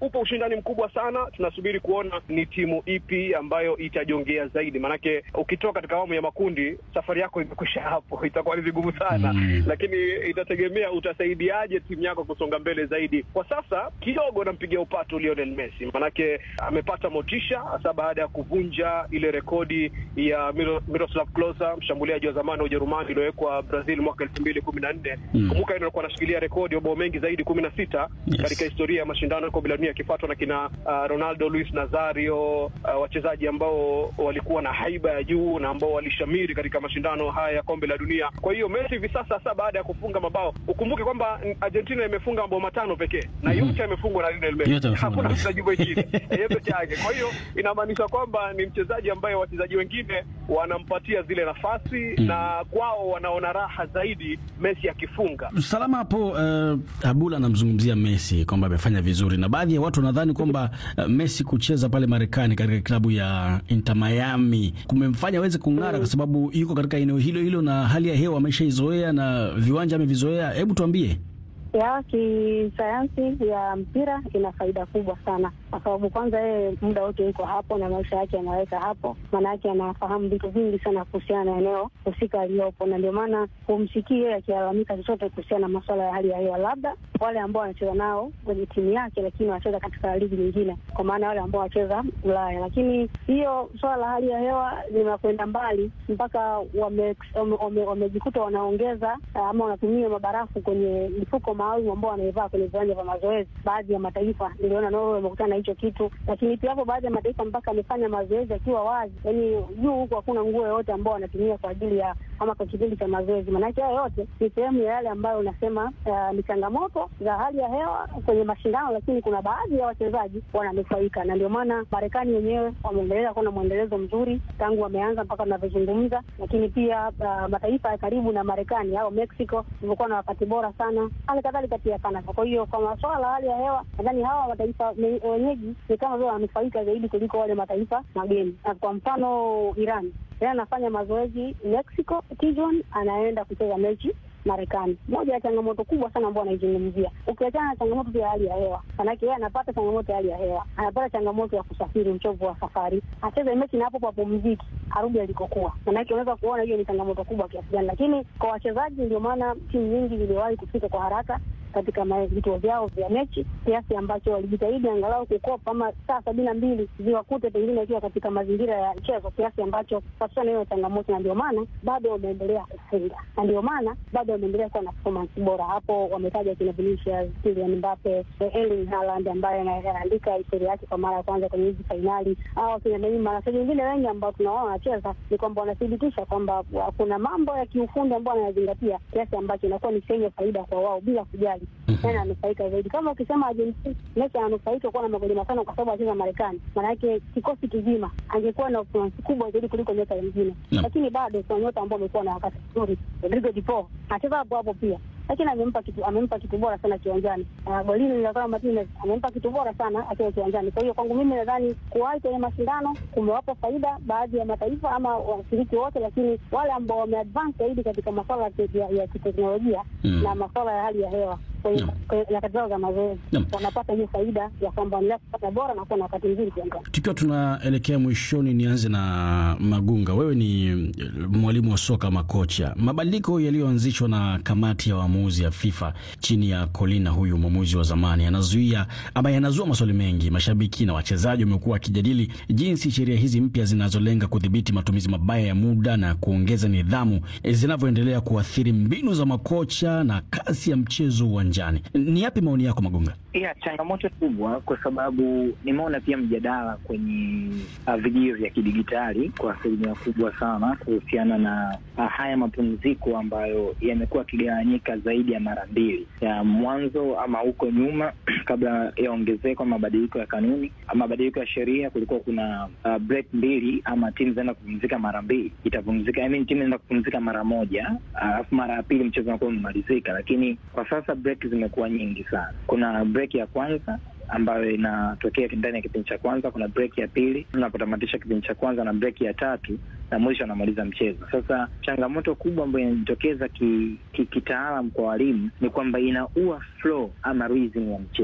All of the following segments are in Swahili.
upo ushindani mkubwa sana. Tunasubiri kuona ni timu ipi ambayo itajongea zaidi, maanake ukitoka katika awamu ya makundi safari yako imekwisha hapo, itakuwa ni vigumu sana Mm. lakini itategemea utasaidiaje timu yako kusonga mbele zaidi. Kwa sasa kidogo nampigia upatu Lionel Messi, manake amepata motisha hasa baada ya kuvunja ile rekodi ya Miro- Miroslav Klose, mshambuliaji wa zamani wa Ujerumani iliyowekwa Brazil mwaka elfu mbili kumi na nne. Mm. Kumbuka yeye alikuwa anashikilia rekodi ya mabao mengi zaidi kumi na sita Yes. katika historia ya mashindano ya kombe la dunia akifuatwa na kina uh, Ronaldo, Luis Nazario, uh, wachezaji ambao walikuwa na haiba ya juu na ambao walishamiri katika mashindano haya ya kombe la dunia. Kwa hiyo Messi hivi sasa hasa baada ya kufunga mabao, ukumbuke kwamba mm, Argentina imefunga mabao matano pekee na Mhm. yote yamefungwa na Lionel Yote Messi, yamefungwa hakuna na Messi. mchezaji mwingine yeye peke yake. Kwa hiyo inamaanisha kwamba ni mchezaji ambaye wachezaji wengine wanampatia zile nafasi Mm. na kwao wanaona raha zaidi Messi akifunga. Salama hapo. Uh, Abula anamzungumzia Messi kwamba amefanya vizuri, na baadhi ya watu wanadhani kwamba uh, Messi kucheza pale Marekani katika klabu ya Inter Miami kumemfanya aweze kung'ara, kwa sababu yuko katika eneo hilo hilo na hali ya hewa ameshaizoea na viwanja amevizoea. Hebu tuambie. ya kisayansi ya mpira ina faida kubwa sana, kwa sababu kwanza yeye muda wote yuko hapo na maisha yake anaweka hapo, maana yake anafahamu vitu vingi sana kuhusiana na eneo husika aliyopo, na ndio maana humsikii yeye akilalamika chochote kuhusiana na masuala ya hali ya hewa, labda wale ambao wanacheza nao kwenye timu yake, lakini wanacheza katika ligi nyingine, kwa maana wale ambao wanacheza Ulaya. Lakini hiyo swala la hali ya hewa linakwenda mbali mpaka wamejikuta wame, wame, wamejikuta wanaongeza ah, ama wanatumia mabarafu kwenye mifuko maalum ambao wanaivaa kwenye viwanja vya mazoezi. Baadhi ya mataifa niliona Norway wamekutana na hicho kitu, lakini pia hapo baadhi ya mataifa mpaka amefanya mazoezi akiwa wazi, yaani juu huku hakuna nguo yoyote ambao wanatumia kwa ajili ya ama kwa kipindi cha mazoezi. Maanake hayo yote ni sehemu ya yale ambayo unasema ah, ni changamoto za hali ya hewa kwenye mashindano, lakini kuna baadhi ya wachezaji wananufaika, na ndio maana Marekani wenyewe wameendelea kuwa na mwendelezo mzuri tangu wameanza mpaka tunavyozungumza, lakini pia ah, mataifa ya karibu na Marekani au Mexico imekuwa na wakati bora sana, hali kadhalika pia Canada. Kwa hiyo kwa masuala ya hali ya hewa, nadhani hawa mataifa me- wenyeji ni kama vile wananufaika zaidi kuliko wale mataifa mageni. Na kwa mfano Iran, yeye anafanya mazoezi Mexico, Tijuana, anaenda kucheza mechi Marekani. Moja ya changamoto kubwa sana ambao anaizungumzia, ukiachana na changamoto pia ya hali ya hewa, manake yeye anapata changamoto ya hali ya hewa, anapata changamoto ya kusafiri, uchovu wa safari, acheze mechi na hapo papumziki, arudi alikokuwa. Manake unaweza kuona hiyo ni changamoto kubwa kiasi gani, lakini kwa wachezaji, ndio maana timu nyingi ziliwahi kufika kwa haraka katika ma- vituo vyao vya mechi kiasi ambacho walijitahidi angalau kukopa ama saa sabini na mbili ziwakute pengine ikiwa katika mazingira ya mchezo kiasi ambacho wasichana hiyo changamoto, na ndio maana bado wameendelea kufunga, na ndio maana bado wameendelea kuwa na performance bora. Hapo wametaja kina Vinicius, Kylian Mbappe, eh, Erling Haaland ambaye ana- anaandika historia yake kwa mara ya kwanza kwenye hizi fainali, au kina Neymar na wachezaji wengine wengi ambao tunaona wanacheza, ni kwamba wanathibitisha kwamba wa- kuna mambo ya kiufundi ambayo wanayazingatia kiasi ambacho inakuwa ni sehemu ya faida kwa wao bila kujali nani ananufaika zaidi. Kama ukisema Argentina, Messi ananufaika kuwa na magoli matano kwa sababu anacheza Marekani, maana yake kikosi kizima angekuwa na influence kubwa zaidi kuliko nyota wengine, Naam. lakini bado kuna nyota ambao wamekuwa na wakati mzuri. Rodrigo de Paul anacheza hapo hapo pia lakini amempa kitu amempa kitu bora sana kiwanjani. Uh, golini Lautaro Martinez amempa kitu bora sana akiwa kiwanjani. Kwa hiyo kwangu mimi nadhani kuwahi kwenye mashindano kumewapa faida baadhi ya mataifa ama washiriki wote, lakini wale ambao wameadvance zaidi katika masuala ya ki- ya, ya kiteknolojia Mm. na masuala ya hali ya hewa kwenye Naam. kwenye nyakati zao za mazoezi Naam. wanapata hiyo faida ya kwamba wanaendelea kupata bora na kuwa na wakati mzuri kiwanjani. Tukiwa tunaelekea mwishoni, nianze na Magunga. Wewe ni eh, mwalimu wa soka makocha. Mabadiliko yaliyoanzishwa na kamati ya waamuzi ya FIFA chini ya Kolina, huyu mwamuzi wa zamani, yanazuia ama yanazua maswali mengi. Mashabiki na wachezaji wamekuwa wakijadili jinsi sheria hizi mpya zinazolenga kudhibiti matumizi mabaya ya muda na kuongeza nidhamu eh, zinavyoendelea kuathiri mbinu za makocha na kasi ya mchezo uwanjani. Ni yapi maoni yako Magunga? ya changamoto kubwa kwa sababu nimeona pia mjadala kwenye uh, vijio vya kidigitali kwa asilimia kubwa sana kuhusiana na uh, haya mapumziko ambayo yamekuwa yakigawanyika zaidi ya mara mbili ya mwanzo ama huko nyuma kabla ya ongezeko mabadiliko ya kanuni mabadiliko ya sheria kulikuwa kuna uh, break mbili ama timu zinaenda kupumzika mara mbili itapumzika I mean, timu inaenda kupumzika mara moja alafu mara ya pili mchezo unakuwa umemalizika lakini kwa sasa break zimekuwa nyingi sana kuna break ya kwanza ambayo inatokea ndani ya kipindi cha kwanza. Kuna break ya pili unapotamatisha kipindi cha kwanza, na break ya tatu na mwisho anamaliza mchezo. Sasa changamoto kubwa ambayo inajitokeza kitaalam ki, ki kwa walimu ni kwamba inaua flow ama rhythm ya mchezo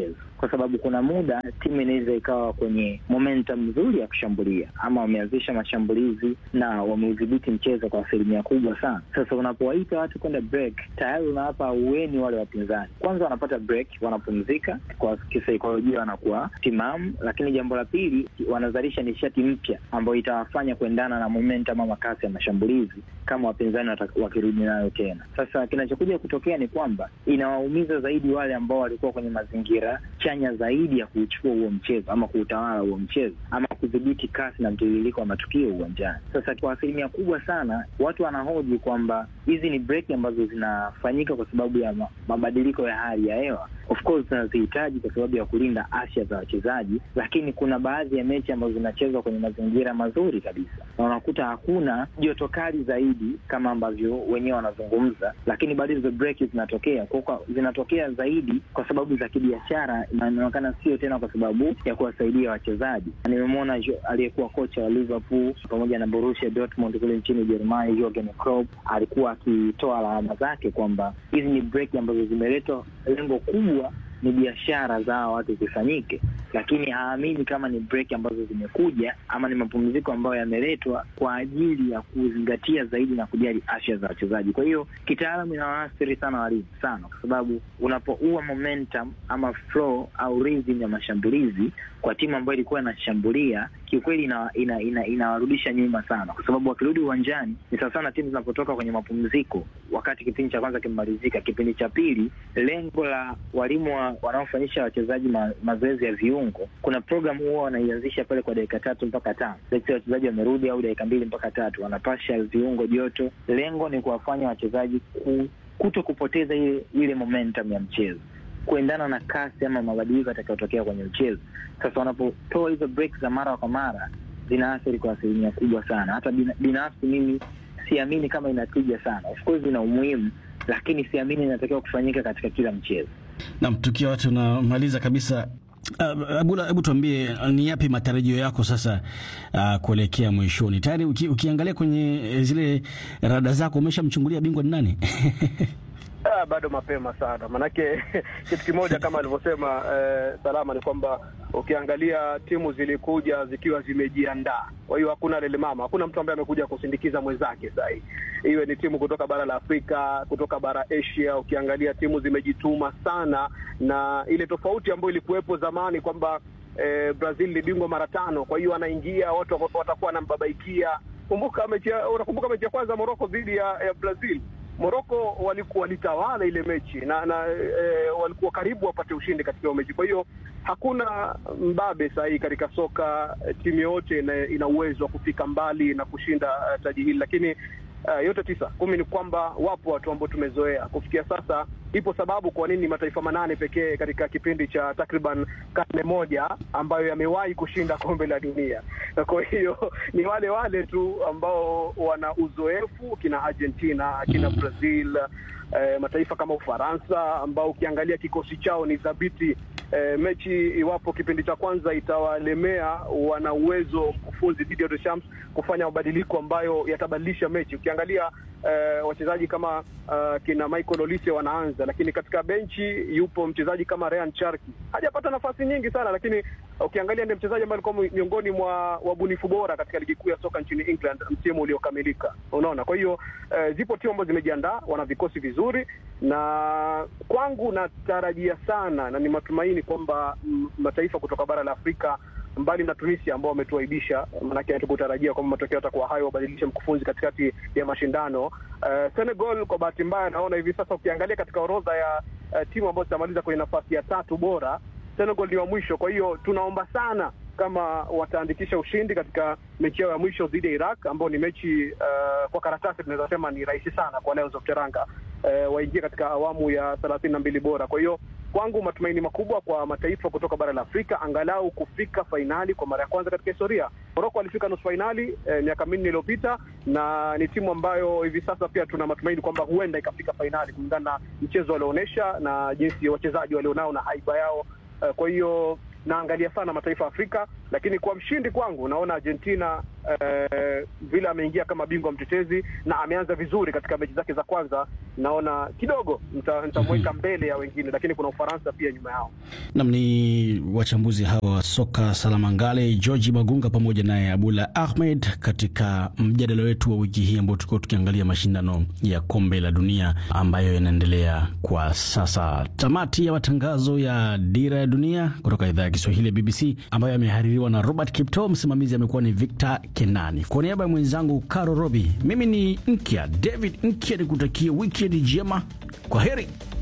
kwa sababu kuna muda timu inaweza ikawa kwenye momentum nzuri ya kushambulia, ama wameanzisha mashambulizi na wameudhibiti mchezo kwa asilimia kubwa sana. Sasa unapowaita watu kwenda break, tayari unawapa uweni wale wapinzani. Kwanza wanapata break, wanapumzika kwa kisaikolojia, wanakuwa timamu, lakini jambo la pili, wanazalisha nishati mpya ambayo itawafanya kuendana na momentum ama kasi ya mashambulizi kama wapinzani wakirudi nayo tena. Sasa kinachokuja kutokea ni kwamba inawaumiza zaidi wale ambao walikuwa kwenye mazingira chanya zaidi ya kuuchukua huo mchezo ama kuutawala huo mchezo ama kudhibiti kasi na mtiririko wa matukio uwanjani. Sasa kwa asilimia kubwa sana watu wanahoji kwamba hizi ni breki ambazo zinafanyika kwa sababu ya mabadiliko ya hali ya hewa. Of course tunazihitaji kwa sababu ya kulinda afya za wachezaji, lakini kuna baadhi ya mechi ambazo zinachezwa kwenye mazingira mazuri kabisa, na unakuta hakuna joto kali zaidi kama ambavyo wenyewe wanazungumza, lakini bado hizo breki zinatokea kwa, zinatokea zaidi kwa sababu za kibiashara, inaonekana sio tena kwa sababu ya kuwasaidia wachezaji. Nimemwona aliyekuwa kocha wa Liverpool pamoja na Borussia Dortmund kule nchini Ujerumani, Jurgen Klopp alikuwa akitoa lawama zake kwamba hizi ni breki ambazo zimeletwa, lengo kubwa ni biashara za hawa watu zifanyike, lakini haamini kama ni break ambazo zimekuja ama ni mapumziko ambayo yameletwa kwa ajili ya kuzingatia zaidi na kujali afya za wachezaji. Kwa hiyo kitaalamu inawaathiri sana walimu sana, kwa sababu unapoua momentum ama flow au rhythm ya mashambulizi kwa timu ambayo ilikuwa inashambulia, kiukweli inawarudisha ina, ina, ina nyuma sana, kwa sababu wakirudi uwanjani ni sawa sana timu zinapotoka kwenye mapumziko, wakati kipindi cha kwanza kimemalizika, kipindi cha pili, lengo la walimu wa wanaofanyisha wachezaji ma, mazoezi ya viungo, kuna programu huwa wanaianzisha pale kwa dakika tatu mpaka tano wachezaji wamerudi, au dakika mbili mpaka tatu wanapasha viungo joto. Lengo ni kuwafanya wachezaji ku, kuto kupoteza ile ile momentum ya mchezo kuendana na kasi ama mabadiliko yatakayotokea kwenye mchezo. Sasa wanapotoa hizo break za mara kwa mara zinaathiri kwa asilimia kubwa sana. Hata binafsi mimi siamini kama inatija sana. Of course ina umuhimu, lakini siamini inatakiwa kufanyika katika kila mchezo. Nam, tukiwa tunamaliza kabisa, Abula, hebu tuambie ni yapi matarajio yako sasa uh, kuelekea mwishoni? Tayari uki, ukiangalia kwenye zile rada zako umeshamchungulia bingwa ni nani? Ah, bado mapema sana manake kitu kimoja kama alivyosema eh, Salama ni kwamba ukiangalia timu zilikuja zikiwa zimejiandaa. Kwa hiyo hakuna lele mama, hakuna mtu ambaye amekuja kusindikiza mwenzake. Sahii iwe ni timu kutoka bara la Afrika, kutoka bara Asia, ukiangalia timu zimejituma sana, na ile tofauti ambayo ilikuwepo zamani kwamba eh, Brazil ni bingwa mara tano, kwa hiyo anaingia watu watakuwa wanambabaikia. Kumbuka mechi, unakumbuka mechi ya kwanza Morocco dhidi ya, ya Brazil Morocco walikuwa walitawala ile mechi na, na e, walikuwa karibu wapate ushindi katika hiyo mechi. Kwa hiyo hakuna mbabe sahihi katika soka. Timu yote ina, ina uwezo wa kufika mbali na kushinda uh, taji hili, lakini uh, yote tisa kumi ni kwamba wapo watu ambao tumezoea kufikia sasa. Ipo sababu kwa nini mataifa manane pekee katika kipindi cha takriban karne moja ambayo yamewahi kushinda kombe la dunia. Kwa hiyo ni wale wale tu ambao wana uzoefu, kina Argentina, kina Brazil, eh, mataifa kama Ufaransa ambao ukiangalia kikosi chao ni thabiti. Eh, mechi iwapo kipindi cha kwanza itawalemea, wana uwezo mkufunzi Didier Deschamps kufanya mabadiliko ambayo yatabadilisha mechi. Ukiangalia eh, wachezaji kama uh, kina Michael Olise wanaanza, lakini katika benchi yupo mchezaji kama Ryan Cherki, hajapata nafasi nyingi sana, lakini ukiangalia ndiye mchezaji ambaye alikuwa miongoni mwa wabunifu bora katika ligi kuu ya soka nchini England msimu uliokamilika. Unaona, kwa hiyo eh, zipo timu ambazo zimejiandaa, wana vikosi vizuri, na kwangu natarajia sana na ni matumaini kwamba mataifa kutoka bara la Afrika mbali na Tunisia ambao wametuaibisha, maanake hatukutarajia kwamba matokeo yatakuwa hayo, wabadilishe mkufunzi katikati ya mashindano. Uh, Senegal kwa bahati mbaya, naona hivi sasa ukiangalia katika orodha ya uh, timu ambazo zitamaliza kwenye nafasi ya tatu bora, Senegal ni wa mwisho. Kwa hiyo tunaomba sana kama wataandikisha ushindi katika mechi yao ya mwisho dhidi ya Iraq, ambao ni mechi uh, kwa karatasi tunaweza sema ni rahisi sana kwa Lions of Teranga uh, waingie katika awamu ya thelathini na mbili bora. Kwa hiyo kwangu matumaini makubwa kwa mataifa kutoka bara la Afrika angalau kufika fainali kwa mara ya kwanza katika historia. Moroko alifika nusu fainali eh, miaka minne iliyopita, na ni timu ambayo hivi sasa pia tuna matumaini kwamba huenda ikafika fainali kulingana na mchezo walioonyesha na jinsi wachezaji walionao na haiba yao. Eh, kwa hiyo naangalia sana mataifa ya Afrika, lakini kwa mshindi kwangu naona Argentina eh, vile ameingia kama bingwa mtetezi na ameanza vizuri katika mechi zake za kwanza, naona kidogo nitamweka Mhm. mbele ya wengine, lakini kuna Ufaransa pia nyuma yao. Nam ni wachambuzi hawa wa soka Salamangale, Georgi Magunga pamoja naye Abula Ahmed katika mjadala wetu wa wiki hii ambao tulikuwa tukiangalia mashindano ya kombe la dunia ambayo yanaendelea kwa sasa. Tamati ya matangazo ya Dira ya Dunia kutoka idhaa ya Kiswahili ya BBC ambayo yamehaririwa na Robert Kipto. Msimamizi amekuwa ni Victor Kenani. Kwa niaba ya mwenzangu Caro Robi, mimi ni Nkya David Nkya, nikutakia wikendi njema. Kwa heri.